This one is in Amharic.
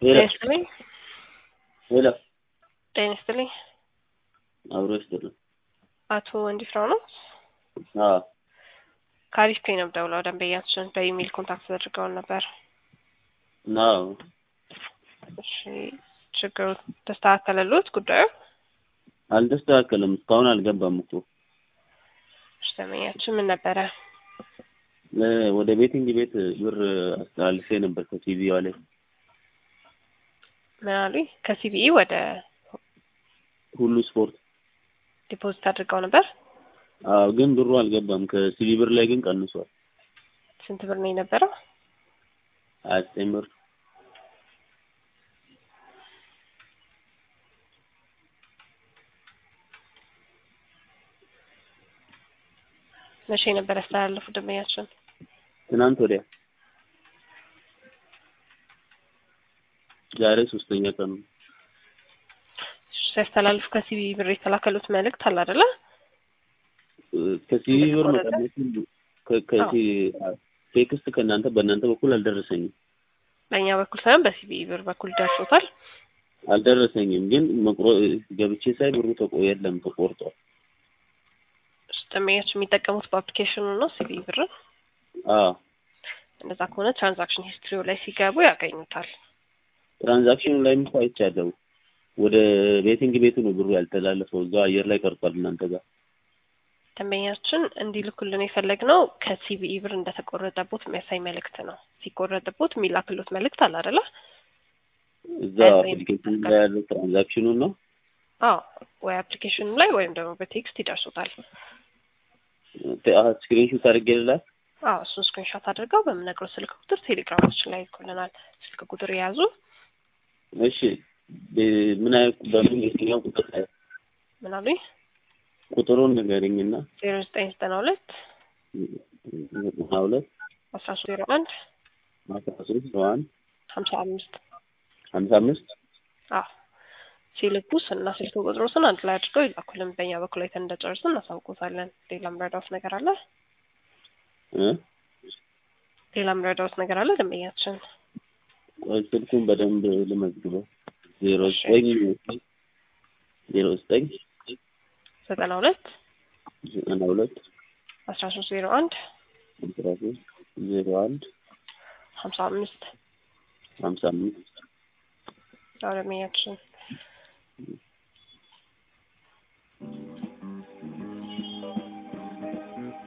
ጤና ሄሎ ይስጥልኝ። ሄሎ ጤና ይስጥልኝ። አብሮ ይስጥልን። አቶ ወንዲፍራው ነው። አዎ ከአሪፍ ፔ ነው ደውለው ደንበኛችን በኢሜይል ኮንታክት አድርገውን ነበር። አዎ እሺ ችግሩ ተስተካከለሎት ጉዳዩ? አልተስተካከለም። እስካሁን አልገባም እኮ እሺ ደንበኛችን ምን ነበረ? ለ- ወደ ቤቲንግ ቤት ብር አስተላልፌ ነበር ከቲቪዋ ላይ ምን አሉኝ? ከሲቢኢ ወደ ሁሉ ስፖርት። ዲፖዚት አድርገው ነበር። አዎ ግን ብሩ አልገባም። ከሲቪ ብር ላይ ግን ቀንሷል። ስንት ብር ነው የነበረው? ሀያ ዘጠኝ ብር መቼ ነበር ያስተላለፉ ደንበኛችን? ትናንት ወዲያ ዛሬ ሶስተኛ ቀኑ ነው። ሲያስተላልፉ ከሲቢኢ ብር የተላከሉት መልእክት አለ አይደለ? ከሲቪ ብር መቀነሱን ከ- ከሲ- ቴክስት ከእናንተ በእናንተ በኩል አልደረሰኝም በእኛ በኩል ሳይሆን በሲቢኢ ብር በኩል ደርሶታል። አልደረሰኝም ግን መቁረ ገብቼ ሳይ ብሩ ተቆ የለም ተቆርጧል። እሺ፣ ደንበኛችን የሚጠቀሙት በአፕሊኬሽኑ ነው ሲቢኢ ብርን። አዎ እንደዛ ከሆነ ትራንዛክሽን ሂስትሪው ላይ ሲገቡ ያገኙታል። ትራንዛክሽኑ ላይም እኮ አይቻለሁ። ወደ ቤቲንግ ቤቱ ነው ብሩ ያልተላለፈው፣ እዛው አየር ላይ ቀርቷል እናንተ ጋር። ደንበኛችን እንዲልኩልን የፈለግነው ከሲቢኢ ብር እንደተቆረጠቦት የሚያሳይ መልእክት ነው። ሲቆረጥቦት የሚላክሎት መልእክት አለ አይደለ? እዛ አይ፣ አፕሊኬሽኑ ላይ ያለው ትራንዛክሽኑን ነው። አዎ ወይ አፕሊኬሽኑ ላይ ወይም ደግሞ በቴክስት ይደርሱታል። ስክሪንሹት አድርጌ ልላክ። አዎ እሱን ስክሪንሾት አድርገው በምነግረው ስልክ ቁጥር ቴሌግራማችን ላይ ይልኩልናል። ስልክ ቁጥር የያዙ እሺ ብ- ምን አይነት በምን የትኛው ቁጥር ላይ ምን አሉኝ? ቁጥሩን ንገሪኝና ዜሮ ዘጠኝ ዘጠና ሁለት ዘጠና ሁለት አስራ ሶስት ዜሮ አንድ አስራ ሶስት አንድ ሀምሳ አምስት ሀምሳ አምስት አዎ ሲልኩ ስና ስልክ ቁጥሮትን አንድ ላይ አድርገው ይላኩልን። በእኛ በኩል አይተን እንደጨረስን እናሳውቆታለን። ሌላ ምረዳውት ነገር አለ? እ ሌላ ምረዳውት ነገር አለ? ደንበኛችን ቆይ ስልኩን በደንብ ልመዝግበው። ዜሮ ዘጠኝ ዜሮ ዘጠኝ ዘጠና ሁለት ዘጠና ሁለት አስራ ሶስት ዜሮ አንድ አስራ ሶስት ዜሮ አንድ ሀምሳ አምስት ሀምሳ አምስት ያው ደንበኛችን